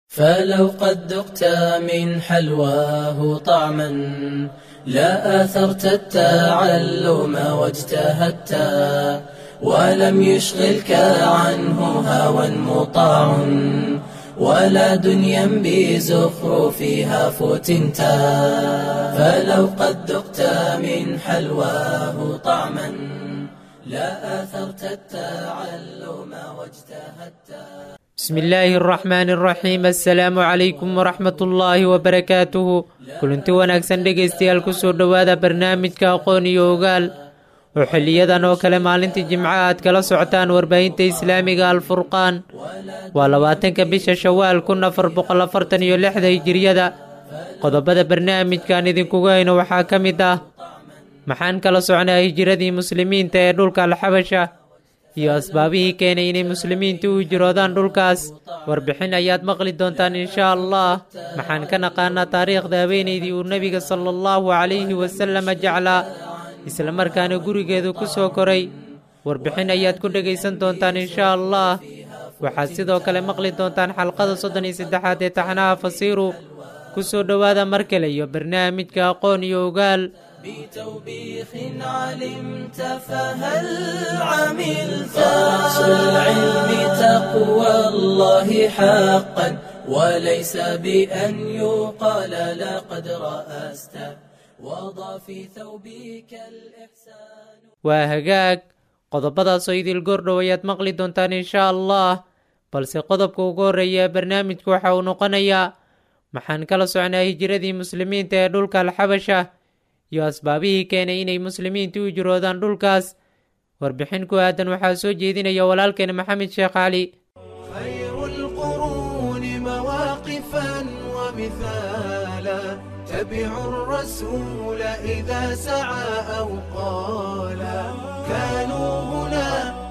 فلو قد ذقت من حلواه طعما لا آثرت التعلم واجتهدت ولم يشغلك عنه هوى مطاع ولا دنيا بزخرفها فتنت فلو قد ذقت من حلواه طعما لا آثرت التعلم واجتهدت بسم الله الرحمن الرحيم assalaamu calaykum waraxmat ullaahi wabarakaatuhu kulanti wanaagsan dhegaystayaal kusoo dhowaada barnaamijka aqoon iyo ogaal oo xiliyadan oo kale maalintii jimco aad kala socotaan warbaahinta islaamiga alfurqaan waa labaatanka bisha shawaal kun afar boqol afartan iyo lixda hijiriyada qodobada barnaamijkan idinkugu hayno waxaa ka mid ah maxaan kala socnaa hijiradii muslimiinta ee dhulka alxabasha iyo asbaabihii keenay inay muslimiintu u hijiroodaan dhulkaas warbixin ayaad maqli doontaan inshaa allah maxaan ka naqaanaa taariikhda haweenaydii uu nebiga sala allahu calayhi wasalama jeclaa islamarkaana gurigeedu ku soo koray warbixin ayaad ku dhegaysan doontaan inshaa allah waxaad sidoo kale maqli doontaan xalqada soddon iyo saddexaad ee taxnaha fasiiru ku soo dhowaada mar kale iyo barnaamijka aqoon iyo ogaal بتوبيخ علمت فهل عملت رأس العلم تقوى الله حقا وليس بأن يقال لقد رأست وضع في ثوبك الإحسان waa hagaag qodobadaasoo idil goordhow ayaad maqli doontaan inshaa allah balse qodobka ugu horreeya ee barnaamijka waxa uu noqonayaa maxaan kala socnaa hijiradii muslimiinta ee dhulka alxabasha iyo asbaabihii keenay inay muslimiintu u hijiroodaan dhulkaas warbixin ku aadan waxaa soo jeedinaya walaalkeena maxamed sheekh cali خير القرون مواقفا ومثالا تبعوا الرسول إذا سعى أو قالا كانوا هنا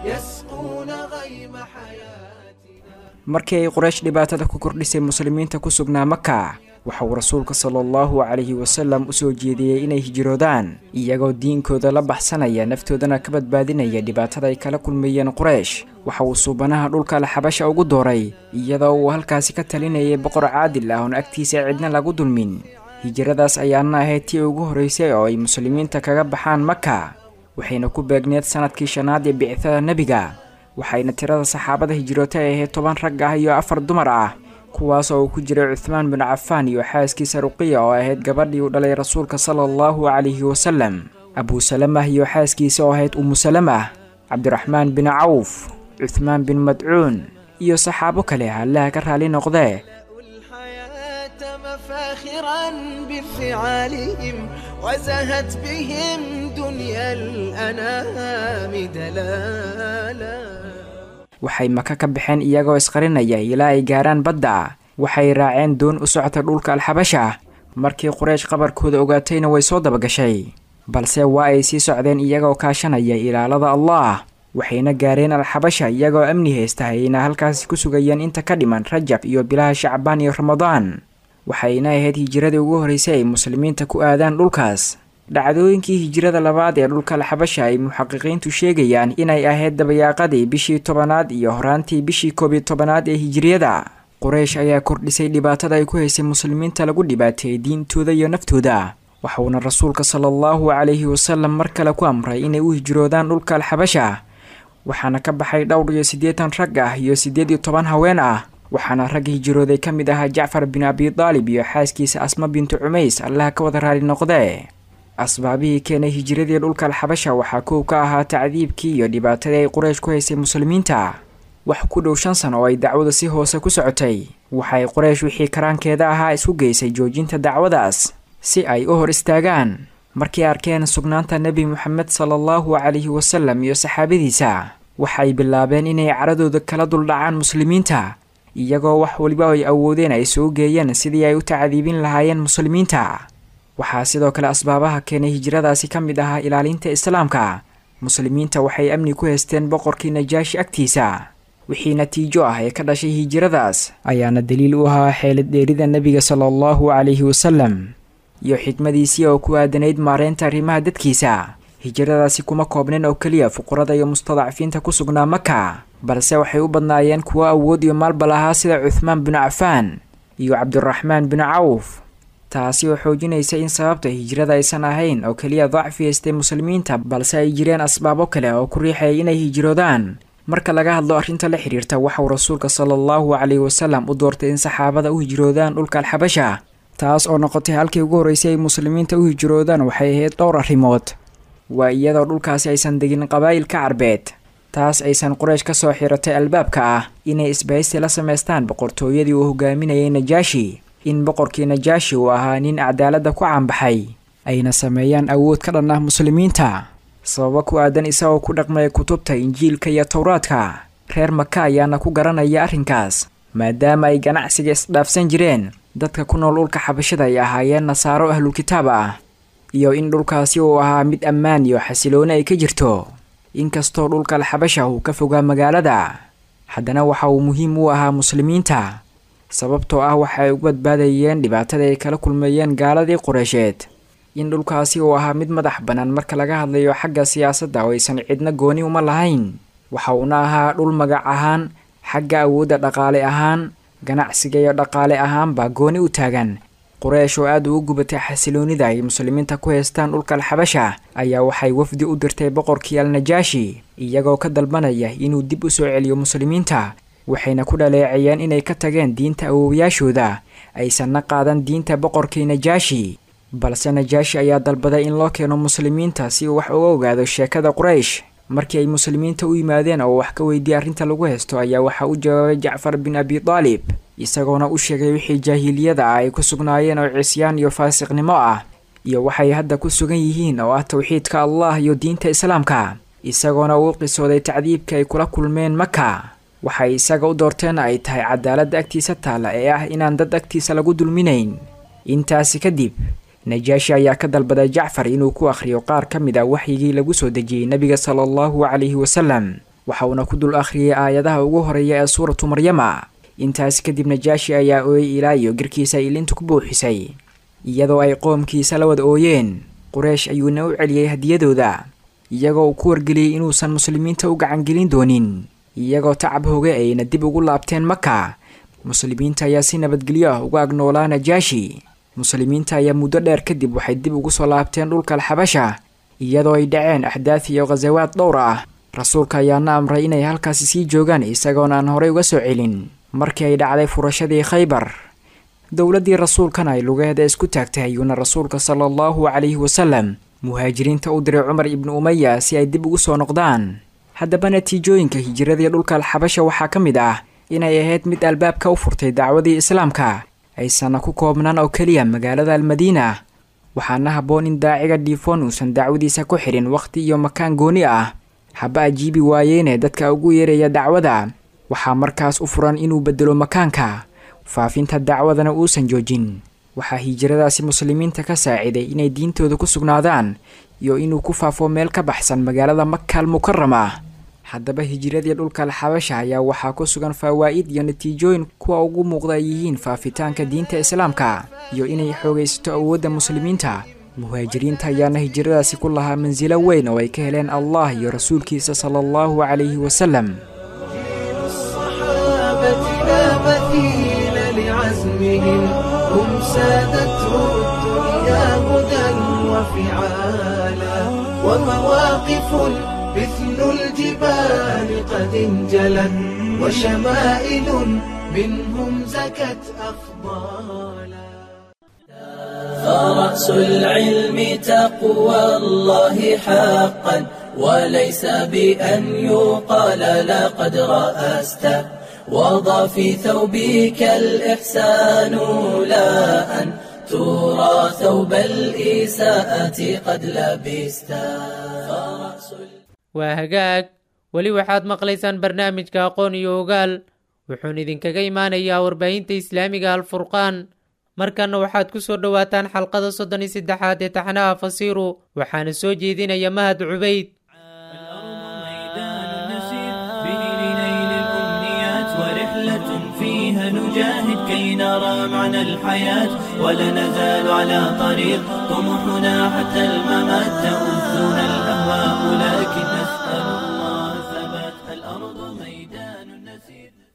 يسقون غيم حياتنا markii ay quraysh dhibaatada ku kordhisay muslimiinta ku sugnaa maka waxa uu rasuulka sala allahu calayhi wasalam u soo jeediyey inay hijiroodaan iyagoo diinkooda la baxsanaya naftoodana ka badbaadinaya dhibaatada ay kala kulmayeen quraysh waxa uu suubanaha dhulka alxabasha ugu dooray iyadoo uu halkaasi ka talinayay boqor caadil ah oon agtiisa cidna lagu dulmin hijiradaas ayaana ahayd tii ugu horraysay oo ay muslimiinta kaga baxaan maka waxayna ku beegneed sanadkii shanaad ee bicithada nebiga waxayna tirada saxaabada hijroota ay ahayd toban rag ah iyo afar dumar ah kuwaas oo uu ku jiray cuthmaan bin cafaan iyo xaaskiisa ruqiya oo ahayd gabadhii u dhalay rasuulka sala allahu calayhi wasalam abuusalamah iyo xaaskiisa oo ahayd umusalamah cabdiraxmaan bin cawf cuthmaan bin madcuun iyo saxaabo kale allaha ka raali noqdee الحياة مفاخرا بفعالهم وزهت بهم دنيا الأنام دلالا waxay maka ka baxeen iyagoo isqarinaya ilaa ay gaaraan badda waxay raaceen doon u socota dhulka alxabasha markii quraysh qabarkooda ogaatayna way soo dabagashay balse waa ay sii socdeen iyagoo kaashanaya ilaalada allah waxayna gaareen alxabasha iyagoo amni haysta ayna halkaasi ku sugayeen inta ka dhiman rajab iyo bilaha shacbaan iyo ramadaan waxayna ahayd hijiradii ugu horraysay ay muslimiinta ku aadaan dhulkaas dhacdooyinkii hijirada labaad ee dhulka alxabasha ay muxaqiqiintu sheegayaan inay ahayd dabayaaqadii bishii tobanaad iyo horaantii bishii koob iyo tobanaad ee hijiriyada quraysh ayaa kordhisay dhibaatada ay ku haysay muslimiinta lagu dhibaateeyey diintooda iyo naftooda waxuuna rasuulka sala allahu calayhi wasalam mar kale ku amray inay u hijroodaan dhulka alxabasha waxaana ka baxay dhowr iyo siddeetan rag ah iyo siddeed iyo toban haween ah waxaana rag hijirooday ka mid ahaa jacfar bin abi daalib iyo xaaskiisa asma bintu cumays allaha ka wada raali noqdee asbaabihii keenay hijiradii dhulka alxabasha waxaa koow ka ahaa tacdiibkii iyo dhibaatadii ay quraysh ku haysay muslimiinta wax ku dhow shan sano oo ay dacwada si hoose ku socotay waxay quraysh wixii karaankeeda ahaa isku geysay joojinta dacwadaas si ay u hor istaagaan markay arkeen sugnaanta nebi moxamed sala allahu calayhi wasalam iyo saxaabadiisa waxay bilaabeen inay caradooda kala duldhacaan muslimiinta iyagoo wax waliba ay awoodeen ay soo geeyeen sidii ay u tacdiibin lahaayeen muslimiinta waxaa sidoo kale asbaabaha keenay hijradaasi ka mid ahaa ilaalinta islaamka muslimiinta waxay amni ku haysteen boqorkii najaashi agtiisa wixii natiijo ah ee ka dhashay hijradaas ayaana daliil u ahaa xeelad dheerida nebiga sala allahu calayhi wasalam iyo xikmadiisii oo ku aadanayd maareynta arrimaha dadkiisa hijradaasi kuma koobnin oo keliya fuqarada iyo mustadacfiinta ku sugnaa maka balse waxay u badnaayeen kuwo awood iyo maalba lahaa sida cuthmaan binu cafaan iyo cabdiraxmaan bin cawf taasi oo xoojinaysa in sababta hijrada aysan ahayn oo keliya dacfi haystay muslimiinta balse ay jireen asbaabo kale oo ku riixaya inay hijroodaan marka laga hadlo arrinta la xiriirta waxauu rasuulka sala allahu caleyhi wasalam u doortay in saxaabada u hijroodaan dhulka alxabasha taas oo noqotay halkii ugu horreysay ay muslimiinta u hijroodaan waxay ahayd dhowr arrimood waa iyadoo dhulkaasi aysan degin qabaa'ilka carbeed taas aysan quraysh ka soo xiratay albaabka ah inay isbahaysi la samaystaan boqortooyadii uu hogaaminayay najaashi in boqorkii najaashi uu ahaa nin cadaaladda ku caanbaxay ayna sameeyaan awood ka dhan ah muslimiinta sababo ku aadan isagoo ku dhaqmaya kutubta injiilka iyo towraadka reer maka ayaana ku garanaya arrinkaas maadaama ay ganacsiga isdhaafsan jireen dadka ku nool dhulka xabashada ay ahaayeen nasaaro ahlulkitaab ah iyo in dhulkaasi uu ahaa mid ammaan iyo xasilooni ay ka jirto inkastoo dhulka alxabasha uu ka fogaa magaalada haddana waxa uu muhiim u ahaa muslimiinta sababtoo ah waxa ay u badbaadayeen dhibaatada ay kala kulmeeyeen gaaladii qureysheed in dhulkaasi uu ahaa mid madax bannaan marka laga hadlayo xagga siyaasadda oo aysan cidna gooni uma lahayn waxa uuna ahaa dhul magac ahaan xagga awoodda dhaqaale ahaan ganacsiga iyo dhaqaale ahaanbaa gooni u taagan qureysh oo aad ugu gubatay xasiloonida ay muslimiinta ku haystaan dhulka alxabasha ayaa waxay wafdi u dirtay boqorkii alnajaashi iyagoo ka dalbanaya inuu dib u soo celiyo muslimiinta waxayna ku dhaleecayeen inay ka tageen diinta awoowayaashooda aysanna qaadan diinta boqorkii najaashi balse najaashi ayaa dalbaday in loo keeno muslimiinta si uu wax uga ogaado sheekada quraysh markii ay muslimiinta u yimaadeen oo wax ka weydiiyey arrinta lagu haysto ayaa waxaa u jawaabay jacfar bin abi taalib isagoona u sheegay wixii jaahiliyada ah ay ku sugnaayeen oo cisyaan iyo faasiqnimo ah iyo waxay hadda ku sugan yihiin oo ah towxiidka allah iyo diinta islaamka isagoona uu qisooday tacdiibka ay kula kulmeen maka waxay isaga u doorteen ay tahay cadaaladda agtiisa taalla ee ah inaan dad agtiisa lagu dulminayn intaasi kadib najaashi ayaa ka dalbaday jacfar inuu ku akhriyo qaar ka mid a waxyigii lagu soo dejiyey nebiga sala allahu calayhi wasalam waxa uuna ku dul akhriyey aayadaha ugu horeeya ee suuratu maryama intaasi kadib najaashi ayaa ooyey ilaa iyo girkiisa ilinta ku buuxisay iyadoo ay qoomkiisa la wada ooyeen qureysh ayuuna u celiyey hadiyadooda iyagoo uu ku wargeliyey inuusan muslimiinta u gacangelin doonin iyagoo tacab hoge ayna dib ugu laabteen maka muslimiinta ayaa si nabadgelyo ah uga agnoolaa najaashi muslimiinta ayaa muddo dheer kadib waxay dib ugu soo laabteen dhulka alxabasha iyadoo ay dhaceen axdaad iyo khasawaad dhowr ah rasuulka ayaana amray inay halkaasi sii joogaan isagoona aan horey uga soo celin markii ay dhacday furashadii khaybar dowladdii rasuulkana ay lugeeda isku taagtay ayuuna rasuulka sala allahu calayhi wasalam muhaajiriinta u diray cumar ibnu umaya si ay dib ugu soo noqdaan haddaba natiijooyinka hijiradii dhulka alxabasha waxaa ka mid ah inay ahayd mid albaabka u furtay dacwadii islaamka aysanna ku koobnaan oo keliya magaalada almadiina waxaana habboon in daaciga dhiifoon uusan dacwadiisa ku xidhin wakhti iyo makaan gooni ah haba ajiibi waayeene dadka ugu yeeraya dacwada waxaa markaas u furan inuu bedelo makaanka faafinta dacwadana uusan joojin waxaa hijiradaasi muslimiinta ka saaciday inay diintooda ku sugnaadaan iyo inuu ku faafo meel ka baxsan magaalada maka al mukarama haddaba hijiradii dhulka alxabasha ayaa waxaa ku sugan fawaa'id iyo natiijooyin kuwa ugu muuqda ay yihiin faafitaanka diinta islaamka iyo inay xoogaysato awoodda muslimiinta muhaajiriinta ayaana hijiradaasi ku lahaa mansilo weyn oo ay ka heleen allah iyo rasuulkiisa sala allahu calayhi wasalam الصحابة لا مثيل لعزمهم هم سادته الدنيا هدى وفعالا ومواقف مثل الجبال قد انجلت وشمائل منهم زكت أفضالا فرأس العلم تقوى الله حقا وليس بأن يقال لقد رأست وضع في ثوبك الإحسان لا أن ترى ثوب الإساءة قد لبست فرأس waa hagaag weli waxaad maqlaysaan barnaamijka aqoon iyo ogaal wuxuuna idinkaga imaanayaa warbaahinta islaamiga alfurqaan markanna waxaad ku soo dhowaataan xalqada soddon iyo saddexaad ee taxnaha fasiiru waxaana soo jeedinaya mahad cubayd فيها نجاهد كي نرى معنى الحياة ولا نزال على طريق طموحنا حتى الممات تؤذنا الأهواء لكن نسأل الله ثبات الأرض ميدان نسير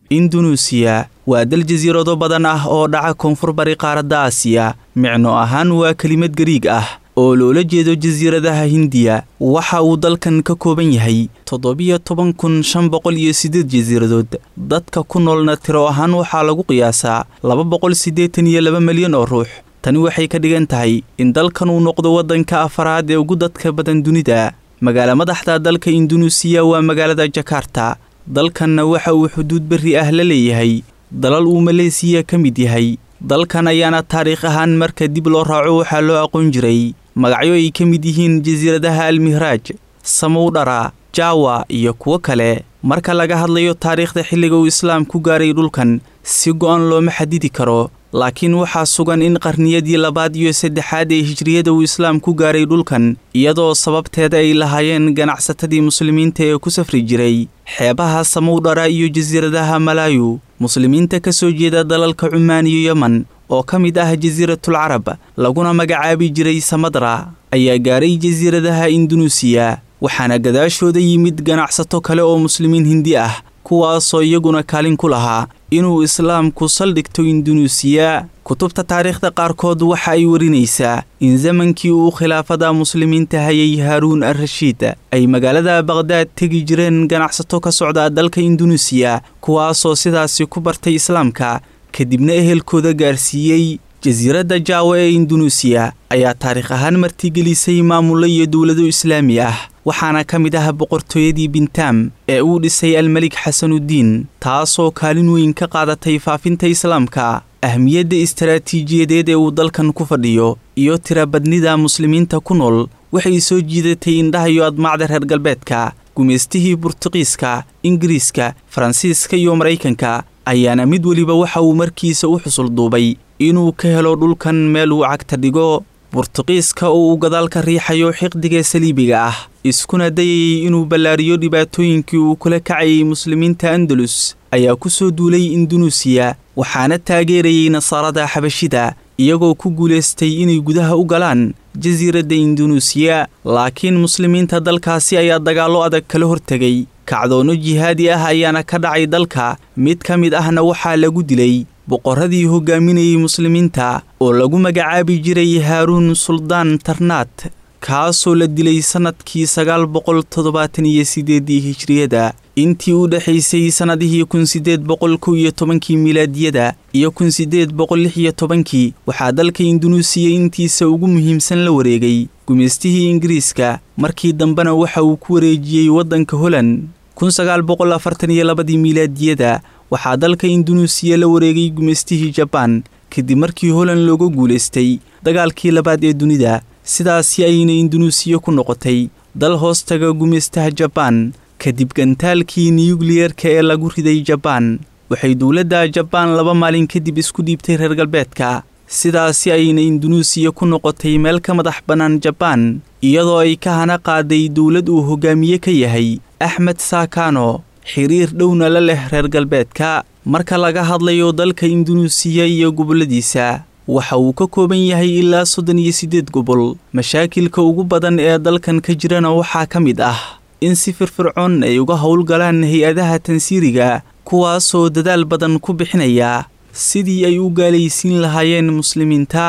indunuusiya waa dal jasiirado badan ah oo dhaca koonfur bari qaaradda aasiya micno ahaan waa kelimad gariig ah oo loola jeedo jasiiradaha hindiya waxa uu dalkan ka kooban yahay toddobiyo toban kun shan boqol iyo siddeed jasiiradood dadka ku noolna tiro ahaan waxaa lagu qiyaasaa laba boqol siddeetan iyo laba milyan oo ruux tani waxay ka dhigan tahay in dalkan uu noqdo waddanka afaraad ee ugu dadka badan dunida magaala madaxda dalka indunuusiya waa magaalada jakarta dalkanna waxa uu xuduud berri ah la leeyahay dalal uu maleesiya ka mid yahay dalkan ayaana taariikh ahaan marka dib loo raaco waxaa loo aqoon jiray magacyo ay ka mid yihiin jasiiradaha almihraaj samowdhara jaawa iyo kuwo kale marka laga hadlayo taariikhda xilliga uu islaam ku gaaray dhulkan si go'an looma xadidi karo laakiin waxaa sugan in qarniyadii labaad iyo saddexaad ee hijriyada uu islaam ku gaaray dhulkan iyadoo sababteeda ay lahaayeen ganacsatadii muslimiinta ee ku safri jiray xeebaha samowdhara iyo jasiiradaha malaayu muslimiinta ka soo jeeda dalalka cumaan iyo yeman oo ka mid ah jasiiratul carab laguna magacaabi jiray samadra ayaa gaaray jasiiradaha indunuusiya waxaana gadaashooda yimid ganacsato kale oo muslimiin hindi ah kuwaasoo iyaguna kaalin ku lahaa inuu islaamku saldhigto indunuusiya kutubta taariikhda qaarkood waxa ay warinaysaa in zamankii uu khilaafada muslimiinta hayay haaruun al rashiid ay magaalada baqhdaad tegi jireen ganacsato ka socda dalka indunuusiya kuwaasoo sidaasi ku bartay islaamka kadibna ehelkooda gaarsiiyey jasiiradda jaawa ee indunuusiya ayaa taariikh ahaan martigelisay maamulo iyo dowlado islaami ah waxaana ka mid ah boqortooyadii bintaam ee uu dhisay almelik xasanuddiin taasoo kaalin weyn ka qaadatay faafinta islaamka ahmiyadda istaraatiijiyadeed ee uu dalkan ku fadhiyo iyo tirabadnida muslimiinta ku nool waxay soo jiidatay indhaha iyo admaacda reer galbeedka gumaystihii burtuqiiska ingiriiska faransiiska iyo maraykanka ayaana mid weliba waxa uu markiisa u xusul duubay inuu ka helo dhulkan meel uu cagta dhigo burtuqiiska oo uu gadaal ka riixayo xiqdiga saliibiga ah iskuna dayayay inuu ballaariyo dhibaatooyinkii uu kula kacayay muslimiinta andalus ayaa ku soo duulay indunuusiya waxaana taageerayay nasaarada xabashida iyagoo ku guulaystay inay gudaha u galaan jasiiradda indunuusiya laakiin muslimiinta dalkaasi ayaa dagaallo adag kala hortegay kacdoonno jihaadi ah ayaana ka dhacay dalka mid ka mid ahna waxaa lagu dilay boqorradii hoggaaminayay muslimiinta oo lagu magacaabi jiray haaruun suldaan tarnaat kaasoo la dilay sannadkii sagaal boqol toddobaatan iyo siddeeddii hijriyada intii u dhexaysay sannadihii kun siddeed boqol kow iyo tobankii milaadiyada iyo kun siddeed boqol lix iyo tobankii waxaa dalka indunuusiya intiisa ugu muhiimsan la wareegay gumaystihii ingiriiska markii dambena waxa uu ku wareejiyey waddanka holand kun sagaal boqol afartan iyo labadii milaadiyada waxaa dalka indunuusiya la wareegay gumaystihii jabaan kadib markii holand looga guulaystay dagaalkii labaad ee dunida sidaasi ayna indunuusiya ku noqotay dal hoostaga gumaystaha jabaan kadib gantaalkii niyukliyerka ee lagu riday jabaan waxay dowladda jabaan laba maalin kadib isku dhiibtay reer galbeedka sidaasi ayna indunuusiya ku noqotay meel ka madax bannaan jabaan iyadoo ay ka hana qaaday dowlad uu hogaamiye ka yahay axmed saakano xiriir dhowna la leh reer galbeedka marka laga hadlayo dalka indunuusiya iyo gobolladiisa waxa uu ka kooban yahay ilaa soddon iyo siddeed gobol mashaakilka ugu badan ee dalkan ka jirana waxaa ka mid ah in si firfircoon ay uga howlgalaan hay-adaha tansiiriga kuwaasoo dadaal badan ku bixinaya sidii ay u gaalaysiin lahaayeen muslimiinta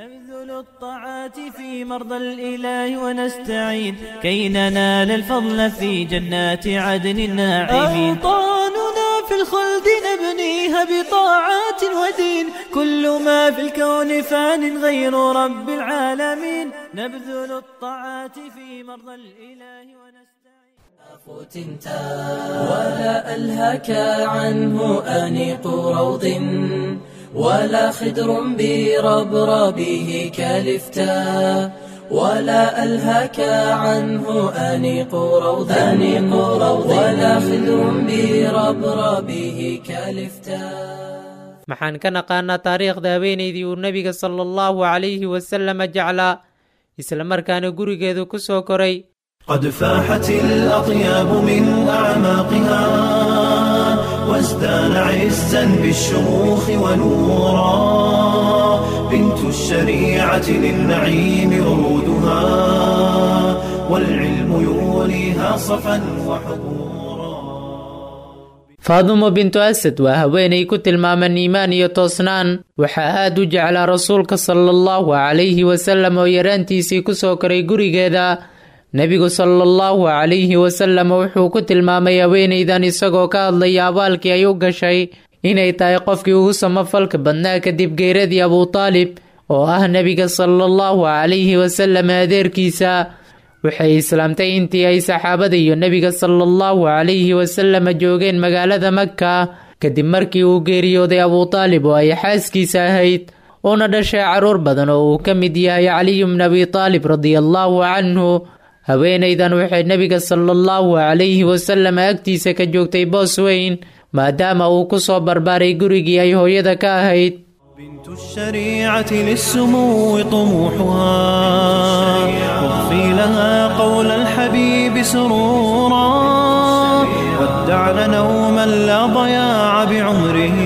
الطاعات في مرضى الإله ونستعين كي ننال الفضل في جنات عدن الناعمين أوطاننا في الخلد نبنيها بطاعات ودين كل ما في الكون فان غير رب العالمين نبذل الطاعات في مرضى الإله ونستعين فتنتا ولا ألهك عنه أنيق روض ولا خدر بربربه كالفتا ولا ألهك عنه أنيق روض أنيق روض ولا خدر بربربه كالفتا maxaan ka naqaanaa taariikhda habeenaydii uu nebiga sala allahu calayhi wasalama jeclaa islamarkaana gurigeedu ku soo koray قد فاحت الأطياب من أعماقها وازدان عزا بالشموخ ونورا بنت الشريعة للنعيم ورودها والعلم يوليها صفا وحبورا faadumo bintu asad waa haweenay ku tilmaaman iimaan iyo toosnaan waxaa aad u jeclaa rasuulka sala allahu calayhi wasallam oo yaraantiisii ku soo koray gurigeeda nebigu sala allahu calayhi wasallam wuxuu ku tilmaamay haweenaydan isagoo ka hadlaya abaalkii ay u gashay inay tahay qofkii ugu samafalka badnaa kadib geeradii abutaalib oo ah nebiga sala allahu calayhi wasallam adeerkiisa waxay islaamtay intii ay saxaabada iyo nebiga sala allahu calayhi wasalama joogeen magaalada maka kadib markii uu geeriyooday abutaalib oo ay xaaskiisa ahayd uuna dhashay carruur badan oo uu ka mid yahay caliyu bn abi taalib radiallahu canhu haweenaydan waxay nebiga sala allahu calayhi wasallam agtiisa ka joogtay boos weyn maadaama uu ku soo barbaaray gurigii ay hooyada ka ahayd بنت الشريعة للسمو طموحها واغفي لها قول الحبيب سرورا ودعن نوما لا ضياع بعمره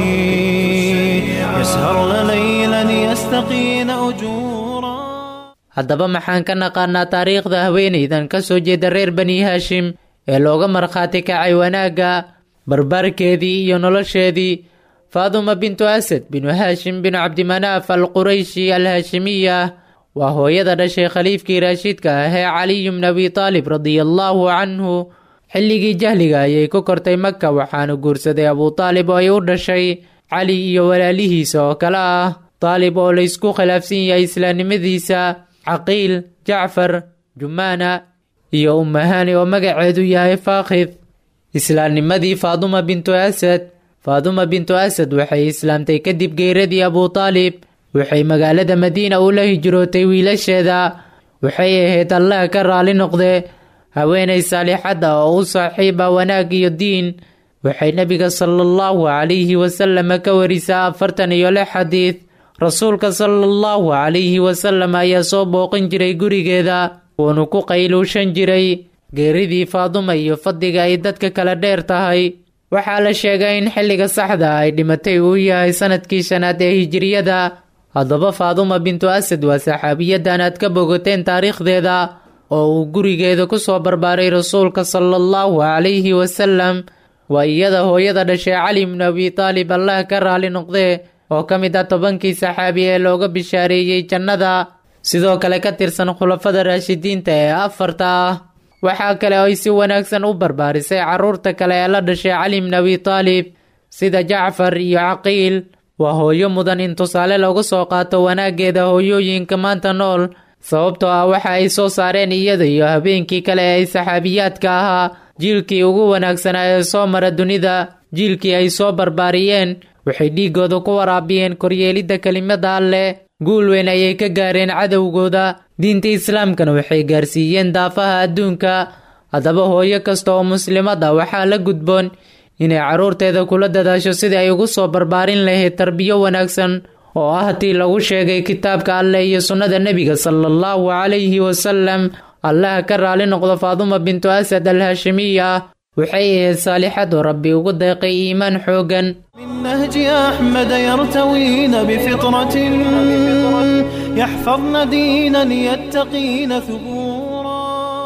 يسهرن ليلا يستقين أجورا haddaba maxaan ka naqaanaa taariikhda haweenaydan ka soo jeeda reer bani haashim ee looga markhaati kacay wanaagga barbaarkeedii iyo nolosheedii faaduma bintu asad binu haashim binu cabdimanaaf al qurayshi al haashimiya waa hooyada dhashay khaliifkii raashiidka ahee caliyu bn abi taalib radiallahu canhu xilligii jahliga ayay ku kortay maka waxaana guursaday abutaalib oo ay u dhashay cali iyo walaalihiisa oo kale ah taalib oo laysku khilaafsan yahay islaamnimadiisa caqiil jacfar jumaana iyo umahani oo magaceedu yahay faakhid islaamnimadii faaduma bintu asad faaduma bintu asad waxay islaamtay kadib geeradii abutaalib waxay magaalada madiina ula hijrootay wiilasheeda waxay ahayd allah ka raali noqde haweenay saalixadda oo u saaxiiba wanaag iyo diin waxay nebiga sala allahu calayhi wasallam ka warisaa afartan iyo lix xadiid rasuulka sala allahu calayhi wasallam ayaa soo booqin jiray gurigeeda wuuna ku qayluushan jiray geeridii faaduma iyo fadliga ay dadka kala dheer tahay waxaa la sheegay in xilliga saxda ay dhimatay uu yahay sanadkii shanaad ee hijiriyada haddaba faaduma bintu asad waa saxaabiyadan aad ka bogoteen taariikhdeeda oo uu gurigeeda ku soo barbaaray rasuulka sala allahu calayhi wasallam waa iyada hooyada dhashay cali bnu abi taalib allah ka raali noqdee oo ka mid ah tobankii saxaabi ee looga bishaareeyey jannada sidoo kale ka tirsan khulafada raashidiinta ee afarta ah waxaa kale oo ay si wanaagsan u barbaarisay carruurta kale ee la dhashay cali bn abi taalib sida jacfar iyo caqiil waa hooyo mudan in tusaale lagu soo qaato wanaaggeeda hooyooyinka maanta nool sababtoo ah waxa ay soo saareen iyada iyo habeenkii kale ee ay saxaabiyaadka ahaa jiilkii ugu wanaagsanaa ee soo mara dunida jiilkii ay soo barbaariyeen waxay dhiiggooda ku waraabiyeen koryeelidda kelimada alleh guul weyn ayay ka gaareen cadowgooda diinta islaamkana waxay gaarsiiyeen daafaha adduunka haddaba hooyo kasta oo muslimad ah waxaa la gudboon inay carruurteeda kula dadaasho sidii ay ugu soo barbaarin lahayd tarbiyo wanaagsan oo ah tii lagu sheegay kitaabka alleh iyo sunnada nebiga sala allahu calayhi wasalam allaha ka raali noqdo faaduma bintu asad al haashimiya waxay ahayd saalixad oo rabbi ugu deeqay iimaan xooggan من نهج أحمد يرتوين بفطرة يحفظن دينا يتقين ثبورا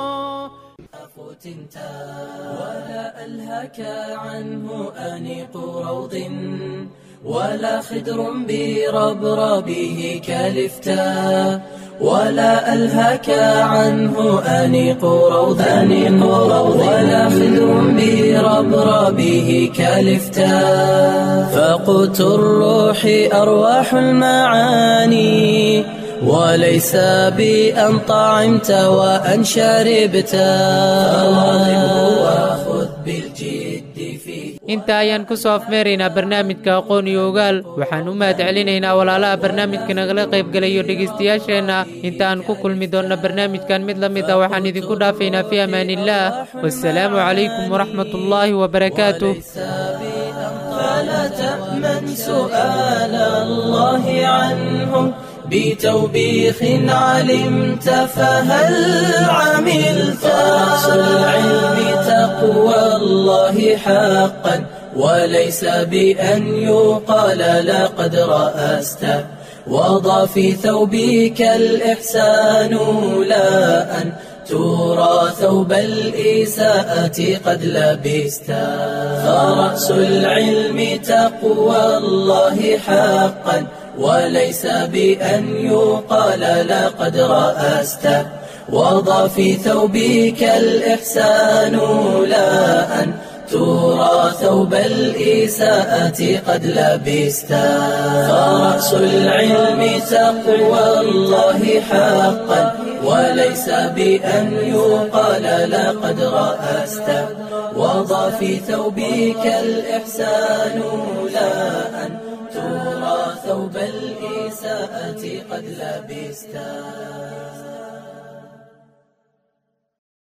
فتنتا ولا ألهك عنه أنيق روض ولا خدر بربربه كالفتا ولا ألهك عنه أنيق روض أنيق روض ولا خدر بربربه كالفتا فقوت الروح أرواح المعاني وليس بأن طعمت وأن شربت فواظبه وخذ بالجد فيه inta ayaan ku soo afmeeraynaa barnaamijka aqoon iyo ogaal waxaan u mahad celinaynaa walaalaha barnaamijka nagala qaybgalayo dhegaystayaasheenna intaan ku kulmi doonna barnaamijkan mid la mid ah waxaan idinku dhaafaynaa fi amaaniillaah wassalaamu calaykum waraxmat ullaahi wabarakaatuh فلا تأمن سؤال الله عنه بتوبيخ علمت فهل عملت رأس العلم تقوى الله حقا وليس بأن يقال لقد رأست وضع في ثوبك الإحسان لا أن ترى ثوب الإساءة قد لبستا فرأس العلم تقوى الله حقا وليس بأن يقال لقد رأست وضع في ثوبك الإحسان لا أن ترى ثوب الإساءة قد لبستا فرأس العلم تقوى الله حقا وليس بأن يقال لقد رأست وضع في ثوبك الإحسان لا أن ترى ثوب الإساءة قد لبستا